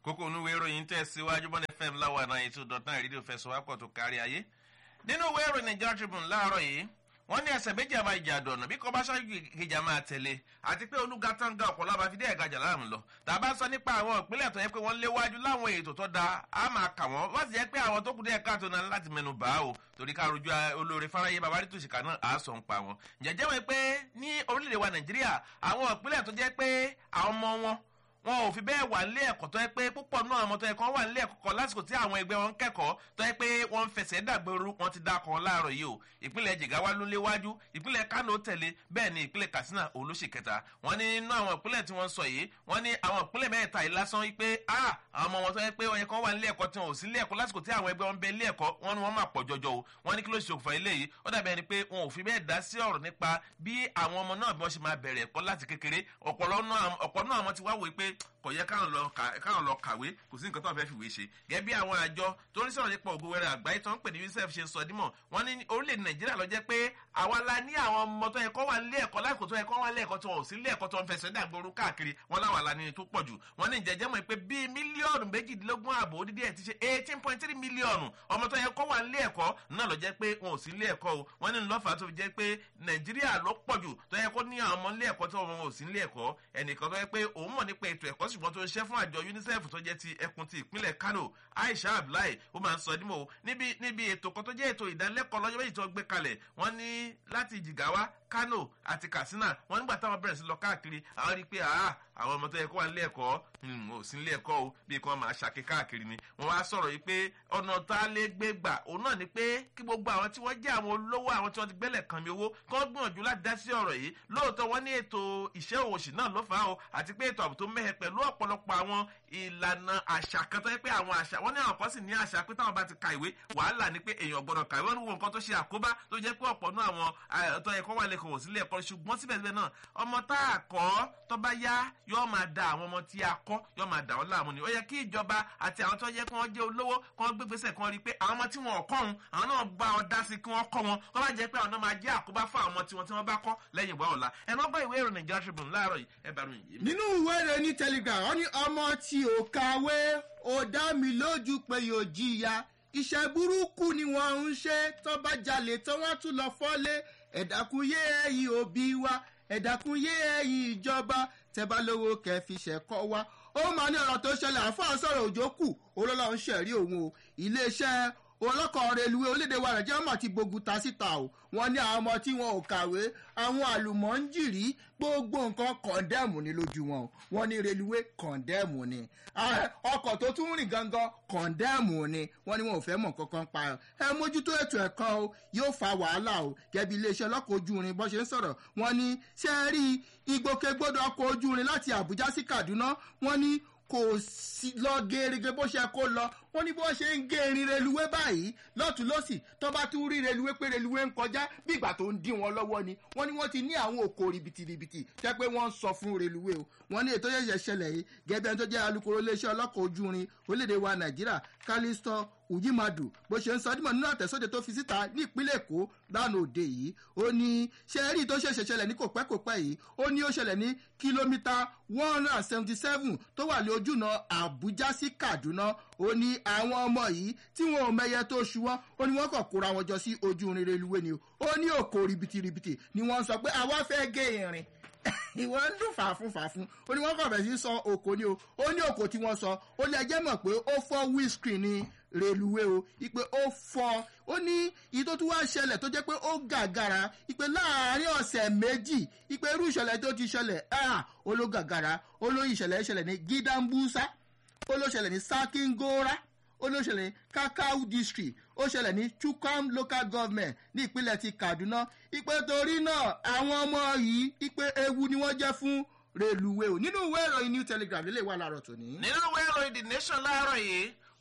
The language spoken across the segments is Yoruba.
kókó onúwé ìròyìn tẹ̀ síwájú bọ́n fm láwa náà ètò dọ̀tán ìrírí òfẹsọ̀wápọ̀ tó kárí ayé nínú ìwé ìròyìn nigeria tribune láàárọ̀ yìí wọ́n ní ẹsẹ̀ méjì àmà ìjà àdọ̀nà bí kò bá ṣáájú ìjà máa tẹ̀lé àti pé olùgàtàǹgà ọ̀pọ̀lọpọ̀ àbáfidé ẹ̀gajà láàmú lọ tàbá sọ nípa àwọn ìpínlẹ̀ tó yẹ pé wọ́n léwájú láwọn ètò tó da á máa kà wọ́n wọ́n sì yẹ pé àwọn tó kù díẹ̀ káàtó náà láti mẹnu bá o torí ká rojú olóore fáráyé babarí tó ṣìkà náà á sọ ń pa wọn. jẹ́jẹ́ wọn pé ní orílẹ̀-èdè wa nàìjíríà àwọn ìpínlẹ̀ tó jẹ́ pé àwọn ọmọ wọn wọn ò fi bẹ́ẹ̀ wà nílé ẹ̀kọ́ tó yẹ pé púpọ̀ náà àwọn tó yẹ kán wà nílé ẹ̀kọ́ kan lásìkò tí àwọn ẹgbẹ́ wọn ń kẹ́kọ̀ọ́ tó yẹ pé wọ́n ń fẹsẹ̀ dàgbòrú wọn ti dákọ̀ ọ́ láàárọ̀ yìí o ìpínlẹ̀ jigawa ló léwájú ìpínlẹ̀ kano tẹ̀lé bẹ́ẹ̀ ni ìpínlẹ̀ katsina òun ló ṣe kẹta wọ́n ní nínú àwọn ìpínlẹ̀ tí wọ́n sọ yìí wọ́n ní àwọn ìpínlẹ̀ mẹ́ta yìí lásán yìí pé a àwọn ọmọ wọn tó yẹ pé wọn yẹ kán wà nílé ẹ̀kọ́ tí wọn ò sí nílé ẹ̀kọ́ lásìkò tí àwọn ẹgbẹ́ wọn bẹ nílé ẹ̀kọ́ wọn ni wọ́n máa pọ̀ jọjọ o wọ́n ní kí ló ṣe òkùnfà ilé yìí ó dàbí ẹni pé wọn ò fi bẹ́ẹ̀ dá sí ọ̀rọ̀ nípa bí àwọn ọmọ náà bí wọ́n ṣe máa bẹ̀rẹ̀ ẹ̀kọ́ láti kékeré ọ̀pọ̀ náà àwọn ti wá wò pé kò yẹ káwọn lọ kàwé kò sí nǹkan tó fẹ́ fìwé ṣe gẹ́gẹ́ bí àwọn àjọ tó ń sọ̀rọ̀ nípa ògo wẹrẹ àgbáyé tó ń pè ní unicef ṣe sọ dímọ̀ wọ́n ní orílẹ̀-èdè nàìjíríà lọ jẹ́ pé àwa la ní àwọn ọmọ tó yẹ kọ́ wà nílé ẹ̀kọ́ láìkò tó yẹ kọ́ wà nílé ẹ̀kọ́ tó wọ̀ sí nílé ẹ̀kọ́ tó ń fẹsẹ̀ dàgbòrú káàkiri wọn láwà la ní tó pọ̀ jù wọ́n ní ìjẹ́jẹ́ mọ̀ pé bíi mílíọ̀nù méjìdínlógún ààbò dídí ẹ̀ ti ṣe eighteen point three mílíọ̀nù ọmọ tó yẹ kọ́ wà nílé ẹ̀kọ́ náà lọ jẹ́ pé wọn ò sí nílé ẹ̀kọ́ o wọ́n ní lọ́fà tó fi jẹ́ pé nàìjíríà ló pọ̀ jù tó yẹ kó ní àwọn ọmọ nílé ẹ̀kọ́ tó wọn ò sí nílé ẹ̀kọ́ ẹnìkan tó yẹ pé òun mọ̀ nípa ètò ẹ̀kọ́ ṣùgbọ́n tó ń ṣẹ́ fún àjọ unicef tó jẹ́ ti ẹkùn ti ìpínlẹ̀ kano aisha abdullahi ó máa ń sọ nímọ̀ níbi níbi ètò kan tó jẹ́ ètò ìdánilẹ́kọ̀ọ́ lọ́jọ́ méjì tó gbé kalẹ̀ wọ́n ní láti jìgáwá kano àti katsina wọ́n nígbà táwọn bẹ̀rẹ̀ sí lọ káàkiri àwọn rí i pé àwọn ọmọ tó yẹ kó wà nílé ẹ̀kọ́ ò sí nílé ẹ̀kọ́ o bí kan máa ṣàké káàkiri ni wọ́n wá sọ̀rọ̀ yìí pé ọ̀nà tá a lè gbé gbà òun náà ni pé kí gbogbo àwọn tí wọ́n jẹ́ àwọn olówó àwọn tí wọ́n ti gbẹ́lẹ̀ kan mi owó kán gbìyànjú láti dá sí ọ̀rọ̀ yìí lóòótọ́ wọ́n ní ètò ìṣẹ́ òwòṣì náà ló fà á o àti pé ètò ààbò tó mẹ́hẹ pẹ̀lú ọ̀pọ̀lọpọ̀ àwọn ìlànà àṣà kan tó yẹ pé àwọn àṣà wọ́n ní àwọn kan sì ní àṣà pé táwọn bá ti ka ìwé wàhálà ni pé èèyàn gbọ́dọ̀ kàwé wọ́n ní wo nǹkan tó ṣe àkóbá tó jẹ́ pé ọ̀pọ̀ náà àwọn tó yẹ kó wà lẹ́kọ̀ọ́ sílẹ̀ ẹ̀kọ́ ṣùgbọ́n síbẹ̀síbẹ̀ náà ọmọ tá a kọ́ tó bá yá yóò máa da àwọn ọmọ tí a kọ́ yóò máa dà wọ́n láàmú ni ó yẹ kí ìjọba àti àwọn tó yẹ kí wọ́n jẹ́ olówó kí wọ́n gbégbèsè kí wọ́n rí i pé àwọn ọmọ tí wọn ò kọ́ òun àwọn náà bá ọ dá sí kí wọ́n kọ́ wọn kó bá jẹ́ pé àwọn náà máa jẹ́ àkóbá fún àwọn ọmọ tiwọn tí wọ́n bá kọ́ lẹ́yìn ìwà ọ̀la ẹ̀ náà gbọ́ ìwé ìròyìn Nigeria Tribune láàárọ̀ yìí ẹ bá ròyìn yìí. nínú ìwé rẹ̀ ní telegram wọ́n ní ọmọ tí ò kàwé ó dá mi lójú pé yóò jìyà iṣẹ́ burúkú ni wọ́n ń ṣe tó bá jalè tó wọ́n tún lọ fọ́lé ẹ̀dákúnyé ẹ̀yìn òbí wa ẹ̀dákúnyé ẹ̀yìn ìjọba tẹ́bá lówó kẹfì ṣẹ̀kọ́ wa ó máa ní ọ̀rọ̀ tó ṣẹlẹ̀ àfáà sọ̀rọ̀ òjò kù olólọ́ ń ṣẹ̀rí òun o iléeṣẹ́ ọlọ́kọ̀ reluwé orílẹ̀-èdè wa nàìjíríà mà ti gbógun ta síta o wọ́n ní àwọn ọmọ tí wọn ò kàwé àwọn àlùmọ́ńjìrì gbogbo nǹkan kọ̀ndẹ́mù ni lójú wọn o wọ́n ní reluwé kọ̀ndẹ́mù ni ọkọ̀ tó tún rìn gangan kọ̀ndẹ́mù ni wọ́n ní wọn ò fẹ́ mọ̀ kankan pa ẹ̀ ẹ mójútó ètò ẹ̀kọ́ o yóò fa wàhálà o gẹ́bí iléeṣẹ́ ọlọ́kọ̀ ojú irin bọ́ ṣe ń sọ̀rọ̀ wọ́n ní ṣe é rí ìgbòkègbodò ọkọ̀ ojú irin láti àbújá sí kaduna wọ́n ní kò sí lọ gerege bó ṣe kó lọ wọn ní bó ṣe ń gé erin reluwé báyìí lọ́tún lọ́sì tó bá tún rí reluwé pé reluwé ń kọjá bí ìgbà tó ń dín wọn lọ́wọ́ ni wọ́n ní wọ́n ti ní àwọn òkò ribìtìribìtì jẹ́ pé wọ́n ń sọ fún reluwé o wọ́n ní ètò yẹ̀yẹ̀ ṣẹlẹ̀ yìí gẹ́gẹ́ bí ẹni tó jẹ́ alukoro iléeṣẹ́ ọlọ́kọ̀ ojú irin orílẹ̀-èdè wa nàìjíríà kálístọ́ ujimadu bó ṣe ń sọ dímọ̀ nínú àtẹ̀sóde tó fi síta ní ìpínlẹ̀ èkó lánàá òde yìí ó ní ṣe rí tó ṣẹ̀ṣẹ̀ ṣẹlẹ̀ ní kò pẹ́ kò pẹ́ yìí ó ní ó ṣẹlẹ̀ ní kìlómítà one hundred and seventy seven tó wà ní ojúnà àbújá sí kaduna ó ní àwọn ọmọ yìí tí wọn ò mẹyẹ tó ṣu wọn ó ní wọn kàn kóra wọn jọ sí ojú irin reluwé ni ó ní òkò ribìtìribìtì ni wọn sọ pé àwa fẹ́ gé irin ìwọ ń dún fàáfún fàáfún ó ní wọn kàn bẹ̀ sí sọ òkò ni o ó ní òkò tí wọ́n sọ ó ní ẹjẹ́ mọ̀ pé ó fọ́ windscreen ni reluwé o ipe ó fọ́ ó ní ìyí tó tún wá ṣẹlẹ̀ tó jẹ́ pé ó gàgàrà ipe láàárín ọ̀sẹ̀ méjì ipe irú ìṣẹ̀lẹ̀ tó ti ṣẹlẹ̀ ó ló gàgàrà ó lóyún ìṣẹ̀lẹ̀ ìṣẹ̀lẹ̀ ní gídàmbúsá ó ló ṣẹlẹ̀ ní sakingora ó ló ṣẹlẹ̀ ní kakao district ó ṣẹlẹ̀ ní chukam local government ní ìpínlẹ̀ ti kaduna ipe torí náà àwọn ọmọ yìí ipe ewu ni wọ́n jẹ́ fún reluwé o nínú ìwé ìròyìn new telegraph lè wà láàárọ̀ tòní. nínú ìwé ìròyìn the nation láàárọ̀ yìí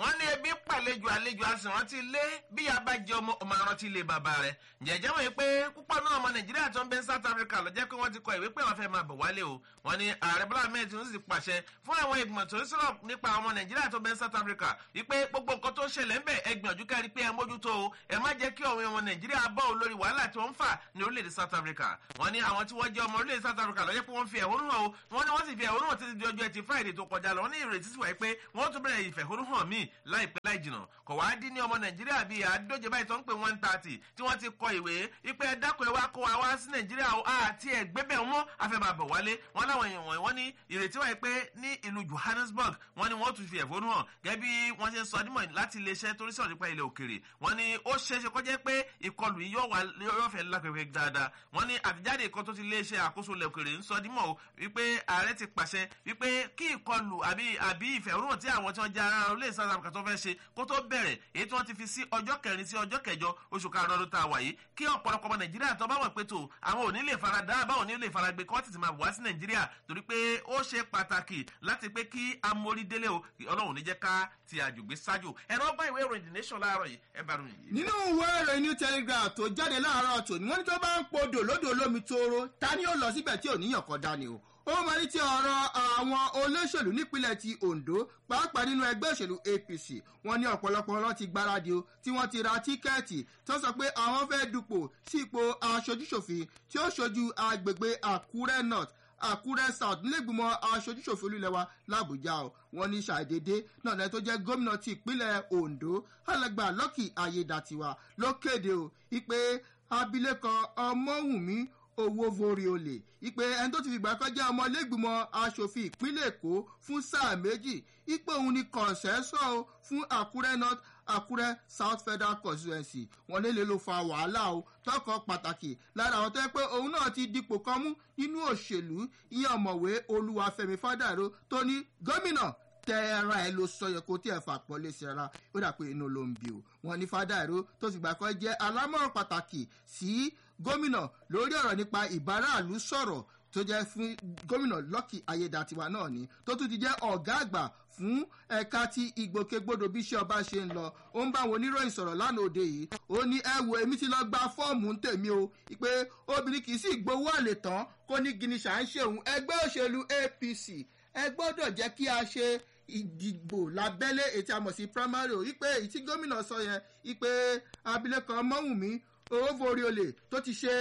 wọ́n ní ebi pàlejò àlejò àsìn rántí ilé bí a bá jẹ ọmọ ọmọ rántí ilé bàbá rẹ̀ jẹ̀jẹ̀ wọ̀nyí pé púpọ̀ náà ọmọ nàìjíríà tó ń bẹ south africa ló jẹ́ pé wọ́n ti kọ ìwé pé wọ́n fẹ́ máa bọ̀ wálé o wọ́n ní ààrẹ bọ́lá ahmed tinubu sì pàṣẹ fún àwọn ìgbìmọ̀ tó ń sọ̀rọ̀ nípa ọmọ nàìjíríà tó ń bẹ south africa wípé gbogbo nǹkan tó ń ṣẹlẹ̀ ń bẹ̀ ẹ gbìyànjú kárí pé ẹ mójútó o ẹ má jẹ́ kí ọmọ nàìjíríà bọ́ ò lórí wàhálà tí wọ́n ń fà ní orílẹ̀-èdè south africa wọ́n ní àwọn tí wọ́n jẹ́ ọmọ orílẹ̀-èdè south africa lọ́jọ́ pé wọ́n fi ẹ̀hónú hàn o wọ́n ní wọ́n sì fi ẹ̀hónú hàn títí di ọjọ́ ẹtì friday tó kọjá lọ wọ́n ní ìrètí sì wáyé pé wọ́n tún bẹ̀rẹ̀ ìfẹ̀hónú hàn míì láìpẹ́ láì jìnà kò wá dín ní ọmọ nàìjíríà bíi àádóje báyìí tó ń pè one thirty tí wọ́n ti kọ ìwé wípé ẹ dákun ẹ wá kó wa wá sí nàìjíríà o àti ẹgbẹ́bẹ̀ wọn afẹ́ máa bọ̀ wálé wọn láwọn èèyàn wọ̀nyí wọ́n ní ìrètí wáyé pé ní ìlú johannesburg wọ́n ní wọ́n tún fi ẹ̀fọ́nú hàn gẹ́gẹ́ bí wọ́n ṣe ń sọ nímọ̀ láti iléeṣẹ́ torí sọ̀rọ̀ nípa ilẹ̀ òkèrè wọ́n ní ó ṣeéṣe kọjá pé ìkọlù yìí yóò fẹ́ lápẹ̀pẹ̀ dáadáa wọ́n ní àtijáde kan tó ti iléeṣẹ́ àkóso ilẹ̀ òkèrè ń sọ dímọ̀ o wípé ààrẹ ti pàṣẹ wípé kí ìkọlù àbí àbí ìfẹ̀hónúhàn tí àwọn tí wọ́n jẹ́ ara orílẹ̀ south africa tó fẹ́ ṣe kó tó bẹ̀rẹ̀ èyí tí wọ́n ti fi sí ọjọ́ kẹrin sí ọjọ́ kẹjọ oṣù karùn-ún ọdún tá a wà yìí kí ọ̀pọ̀lọpọ̀ ọmọ nàìjíríà tó bá wọ̀ pé tó àwọn ò ní lè fara dá àbáwọn ní lè fara gbé kí wọ́n ti ti máa wá sí nàìjíríà torí pé ó ṣe pàtàkì láti pé kí amórí délé o ọlọ́run ní jẹ́ ká ti àjùgbé ṣáájú ẹ̀rọ bá ìwé ìròyìn the nation láàárọ̀ yìí ẹ bá ròyìn yìí. nínú ìwé ìròyìn new telegraph tó jáde láàárọ̀ tòní wọ́n ní tó bá ń podò lódò olómi tóóró ta ni ó lọ síbẹ̀ tí ò níyàn kan dání o ó máa ní ti ọ̀rọ̀ àwọn olóṣèlú nípínlẹ̀ ti ondo pàápàá nínú ẹgbẹ́ òṣèlú apc wọn ní ọ̀pọ̀lọpọ̀ wọn ti gbáradì o tí wọ́n ti ra tíkẹ́ẹ̀tì tó sọ pé àwọn fẹ́ dupò sí ipò aṣojúṣòfin tí ó ṣojú agbègbè àkúrẹ́ north àkúrẹ́ south nílẹ̀gbìmọ̀ aṣojúṣòfin olúlẹ̀ wa làbújá o wọn ní ṣàdédé náà lẹ́yìn tó jẹ́ gómìnà ti ìpínlẹ̀ ondo alàgbà lọ́kì ayédàtiwa ló kéde o ìpè abilékọ ọmọwùnmí owó vorí olè ìpè ẹni tó ti fìgbà kan jẹ́ ọmọ ilégbìmọ̀ asòfin ìpínlẹ̀ èkó fún sáà méjì ìpè òun ni kọ̀ǹsẹ́sọ̀ o fún àkúrẹ́ north àkúrẹ́ south federal constituency wọn lélẹ̀ ló fa wàhálà o tọkọ pàtàkì lára àwọn tó yẹ pé òun náà ti dipò kan mú nínú òṣèlú ìyẹn ọ̀mọ̀wé olúwàfẹ́mi fádàró tó ní gómìnà tẹ́ra ẹ ló sọ yẹ kó tí ẹ fà pọ́ lé sí ara ó dà pé inú ló ń bi o wọn ní fádàró tó sì gbà kan jẹ́ alámọ̀ràn pàtàkì sí gómìnà lórí ọ̀rọ̀ nípa ìbáraàlú sọ̀rọ̀ tó jẹ́ fún gómìnà lọ́kì ayédàtiwa náà ni tó tún ti jẹ́ ọ̀gá àgbà fún ẹ̀ka tí ìgbòkègbodò bí iṣẹ́ ọba ṣe ń lọ ó ń bá àwọn oníròyìn sọ̀rọ̀ lánàá òde yìí ó ní ẹ wo èmi ti lọ gba fọ́ọ̀mù ń tèmi o pé obìnrin kì í sì gbowó àlè tán kó ní giniṣà ń ṣe òun ẹgbẹ́ òṣèlú apc ẹ gbọ́dọ̀ jẹ́ kí a ṣe ìdìbò lábẹ́lé ètí àmọ̀ sí primary o wípé èyí tí gómìnà sọ yẹn wípé abilékọ mọ́wùmí owó forí olè tó ti ṣe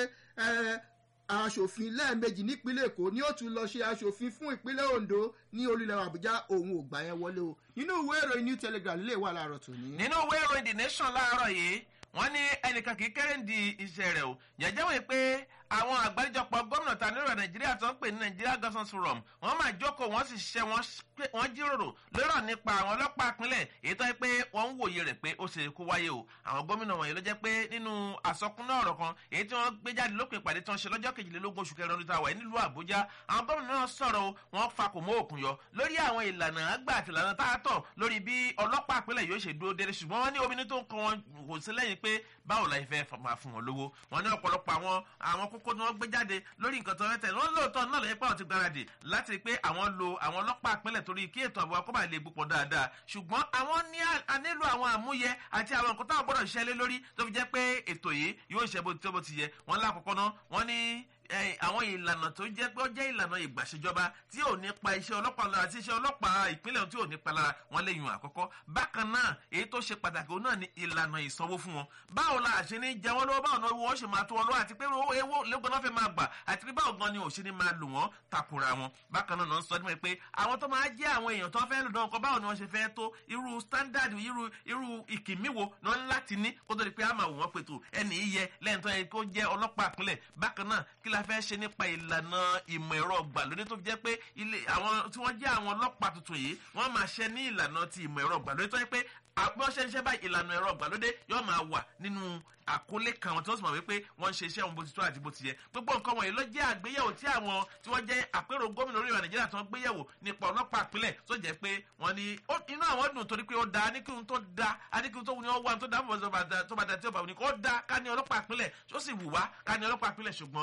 aṣòfin lẹ́ẹ̀mejì nípínlẹ̀ èkó ni ó tún lọ ṣe aṣòfin fún ìpínlẹ̀ ondo ní olùlẹ̀ àbújá òun ò gbà yẹn wọlé o nínú ìwé ìròyìn new telegram lè wà láàárọ̀ tòní. nínú ìwé ìròyìn the nation láàárọ̀ yìí wọ́n ní ẹnìkan kì í kéré ń di iṣẹ́ rẹ̀ o jẹ́jẹ́ wọ́n pé àwọn àgbáríjọpọ̀ gómìnà ta nílò nàìjíríà tó ń pè ní nigeria governance forum wọ́n máa jókòó wọ́n sì ṣiṣẹ́ wọ́n jíròrò lórọ̀ nípa àwọn ọlọ́pàá ìpínlẹ̀ èyí tó yẹ pé wọ́n ń wòye rẹ̀ pé ó ṣe kó wáyé o àwọn gómìnà wọ̀nyí ló jẹ́ pé nínú àsọkúnná ọ̀rọ̀ kan èyí tí wọ́n gbé jáde lópin ìpàdé tí wọ́n ṣe lọ́jọ́ kejìlélógún oṣù kẹrin ọdún táwa nílùú àbújá àwọn gómìnà náà sọ̀rọ̀ wọ́n fa kò mọ́ òkun yọ lórí àwọn ìlànà àgbà àti ìlànà tá a tọ̀ lórí bí ọlọ́pàá ìpínlẹ̀ yóò ṣe dúró dédé ṣùgbọ́n wọ́n ní omi tó ń kọ́ wọn kò sí lẹ́yìn pé báwo la ìfẹ́ máa fún wọn lówó wọn ní ọ̀pọ̀lọpọ̀ àwọn àwọn kókó tí wọ́n gbé jáde lórí nǹkan tó rẹ́tẹ̀ wọ́n lóòótọ́ náà lẹ́yìn pé àwọn ti gbáradì láti rí pé àwọn lo àwọn ọlọ́pàá ìpínlẹ̀ torí kí ètò àbúrò akọ́bà lè gbupọ̀ dáadáa ṣùgbọ́n àwọn ní a nílò àwọn àmúyẹ àti àwọn nǹkan táwọn gbọ́dọ̀ ṣiṣẹ́ lé lórí tó fi jẹ́ pé ètò yìí yóò ṣe bó ti yẹ wọ́n lákòókò náà wọ́n ní àwọn ìlànà tó jẹ́ pé ó jẹ́ ìlànà ìgbàṣẹjọba tí ò ní pa iṣẹ́ ọlọ́pàá lára tí iṣẹ́ ọlọ́pàá ìpínlẹ̀ tí ò ní pa lára wọn lè yun àkọ́kọ́ bákan náà èyí tó ṣe pàtàkì òun náà ni ìlànà ìsanwó fún wọn báwo la àṣẹ ní jẹ wọn lọ́wọ́ báwo náà wọ́n ṣe máa tó wọn lọ́wọ́ àti pé owó lẹ́gbọ̀n náà fẹ́ máa gbà àti pé báwo gan ni òṣè ni máa lò wọ́n takura wọn bákan náà náà sọ ní pé àwọn tó máa jẹ́ àwọn èèyàn tó fẹ́ lò náà kọ́ báwo ni wọ́n ṣe fẹ́ tó irú standard irú irú ìkìmíwo náà láti ní kó tó di pé a máa wò wọ́n pètò ẹnì yẹ lẹ́yìn tó yẹ kó jẹ́ ọlọ́pàá àpilẹ̀ bákan náà kí la fẹ́ ṣe nípa ìlànà ìmọ̀ ẹ̀rọ gbàlódé tó fi jẹ́ pé ilé àwọn tí wọ́n jẹ́ àwọn ọlọ́pàá tuntun yìí wọ́n máa ṣe ní ìlànà ti ìmọ̀ ẹ̀rọ gbàlódé tó yẹ pé àpọ́nṣẹ́ iṣẹ́ báyìí ìlànà ẹ̀rọ gbàlódé yóò máa wà nínú àkólé kan wọn tí wọ́n sì mọ̀ wípé wọ́n ń ṣe iṣẹ́ wọn bó ti tó àti bó ti yẹ gbogbo nǹkan wọ̀nyí ló jẹ́ àgbéyẹ̀wò tí àwọn tí wọ́n jẹ́ àpérò gómìnà orílẹ̀ nàìjíríà tó ń gbéyẹ̀wò nípa ọlọ́pàá àpilẹ̀ tó jẹ́ pé wọ́n ní inú àwọn dùn torí pé ó da aníkíhun tó da aníkíhun tó wù ní wọ́n wà tó dá fún ọ̀sán tó bá da tí ó bá wù ní kó da ká ní ọlọ́pàá àpilẹ̀ tó sì wù wá ká ní ọlọ́pàá àpilẹ̀ ṣùgbọ́n àwọn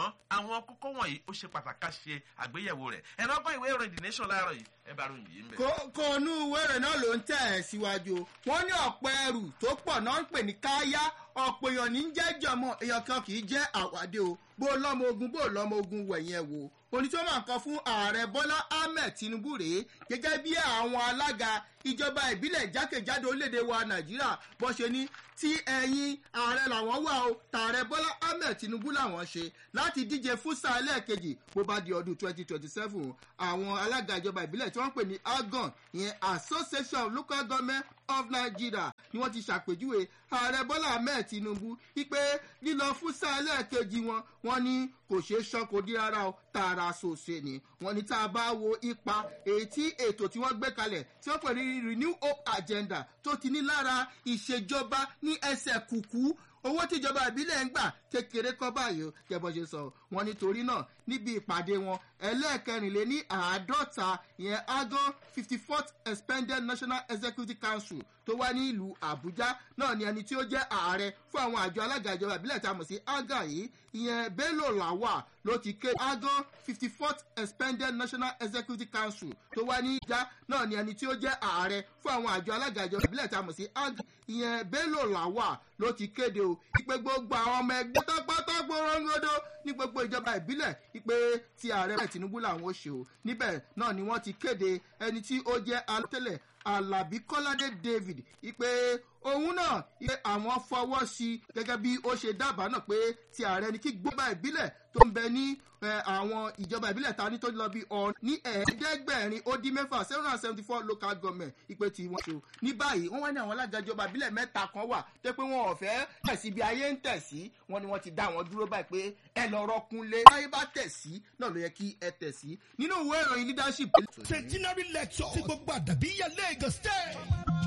àwọn kókó wọ̀nyí ó ṣe pàtàkì ká ṣe àgbéyẹ̀wò rẹ̀ ẹ̀rọ ọgbọ́n ìwé ìròyìn the nation láàárọ̀ yìí ẹ bá ròyìn yìí ń bẹ̀. kò nú wẹ́rẹ̀ náà ló ń tẹ̀ ẹ́ síwájú wọ́n ní ọ̀pọ̀ ẹrù tó pọ̀ náà ń pè ní káyá ọ̀pọ̀ èèyàn ní jẹ́jọ́ mọ́ èèyàn kan kì í jẹ́ àwádé o bó lọ́mọ ogun bó lọ́mọ ogun wẹ̀yẹn wò oní tí wọ́n máa ń kọ fún ààrẹ bọ́lá ahmed tinubu rèé gẹ́gẹ́ bí àwọn alága ìjọba ìbílẹ̀ jákèjádò orílẹ̀-èdè wa nàìjíríà bó ṣe ní tí ẹ̀yin ààrẹ làwọn wà o tààrẹ bọ́lá ahmed tinubu làwọn ṣe láti díje fún sáà lẹ́ẹ̀kejì bó bá di ọdún twenty twenty seven àwọn alága ìjọba ìbílẹ̀ tí wọ́n ń pè ní agan ìyẹn association of local government of nigeria ni wọ́n ti ṣàpèjúwe ààrẹ bọ́lá ahmed tinubu wípé lílọ fún sáà lẹ́ẹ̀kejì wọn wọ́n ní kò ṣeé ṣan kò dí rárá o tààrà ṣòṣe ni wọ́n ní tá a bá wo ipa èyí tí ètò tí wọ́n gbé kalẹ̀ tí wọ́n pè ní renew hope agenda tó ti ní lára ìṣèjọba ní ẹsẹ̀ kùkú owó tíjọba ìbílẹ̀ ń gbà kékeré kọ́ báyìí o jẹ́bọ́ ṣe sọ wọn nítorí náà níbi ìpàdé wọn ẹlẹ́ẹ̀kẹrìnlé ní àádọ́ta ìyẹn agan fifty fourth expanded national executive council tó wá ní ìlú àbújá náà ni ẹni tí ó jẹ́ ààrẹ fún àwọn àjọ alága ìjọba ìbílẹ̀ tá a mọ̀ sí aga yìí ìyẹn bello lawa ló ti ké agan fifty fourth expanded national executive council tó wá ní ìjà náà ni ẹni tí ó jẹ́ ààrẹ fún àwọn àjọ alága ìjọba ìbílẹ̀ tá a mọ̀ sí aga ìyẹn bello lawa ló ti kéde o ìpè gbogbo àwọn ọmọ ẹgbẹ́ pátápátá gbọ́rọ́ngọ́dọ́ ní gbogbo ìjọba ìbílẹ̀ ìpè tí ààrẹ bẹ́ẹ̀ tinubu làwọn ó ṣe o níbẹ̀ náà ni wọ́n ti kéde ẹni tí ó jẹ́ alátẹ̀lẹ̀ alábí kọ́ládé david ìpè òun náà ìpè àwọn fọwọ́ sí i gẹ́gẹ́ bí ó ṣe dábàá náà pé ti ààrẹ ni kí gbọ́gbà ìbílẹ̀ tó ń bẹ ní àwọn ìjọba ìbílẹ̀ ta ní tó lọ bí ọ̀n ní ẹ̀ẹ́dẹ́gbẹ̀rin ó dín mẹ́fà seven hundred seventy four local government ìpè tí wọ́n ṣe o ní báyìí wọ́n wá ní àwọn alága ìjọba ìbílẹ̀ mẹ́ta kan wà tó pé wọn ò fẹ́ tẹ̀sí bí ayé ń tẹ̀sí wọn ni wọ́n ti dá wọn dúró báyìí pé ẹ lọ rọkúnlé báyé bá tẹ̀sí náà ló yẹ kí ẹ tẹ̀sí nínú ìwé ìròyìn leadership. centenary lecture tí gbogbo àdàbí yẹ lagos state.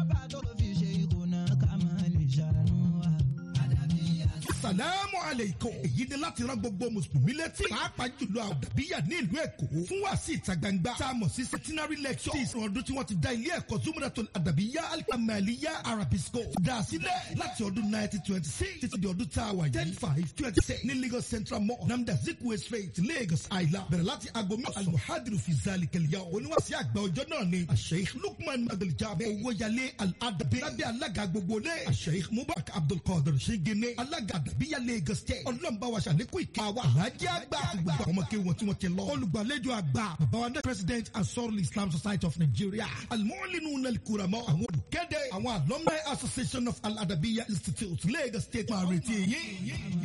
salamu aleikum èyí ni láti rán gbogbo mùsùlùmí létí pàápàá jùlọ àdàbíyà ní ìlú èkó fún wàásì ìta gbangba tá a mọ̀ sí centenary lecture tí ìsìn ọdún tí wọ́n ti dá ilé ẹ̀kọ́ zumratul àdàbíyà alimaliya arabic school dá a sílẹ̀ láti ọdún nineteen twenty six títí di ọdún tá a wà yìí ten five twenty six ní lagos central mall namda zikwe street lagos island bẹ̀rẹ̀ láti aago mi almuhadiru fi zali kẹlẹ́yà oníwàsí àgbà ọjọ́ náà ni asheikh lukman abduljabe owóyalé aladabi lábẹ́ alága gbogbo lé asheikh mubarak abdulkadir ṣégene alága àdàbíyà lagos state ọlọ́mọba wa ṣàlékún ìka wa alájẹ àgbà gbogbo àwọn ọmọ kéwọn tí wọ́n ti lọ olùgbàlejò àgbà bàbá wa ní president ansarul islam society of nigeria alimọ́línú nàlìkúramọ́ àwọn olùkéde àwọn alumni association of al-adabiya institute lagos state máa retí yín.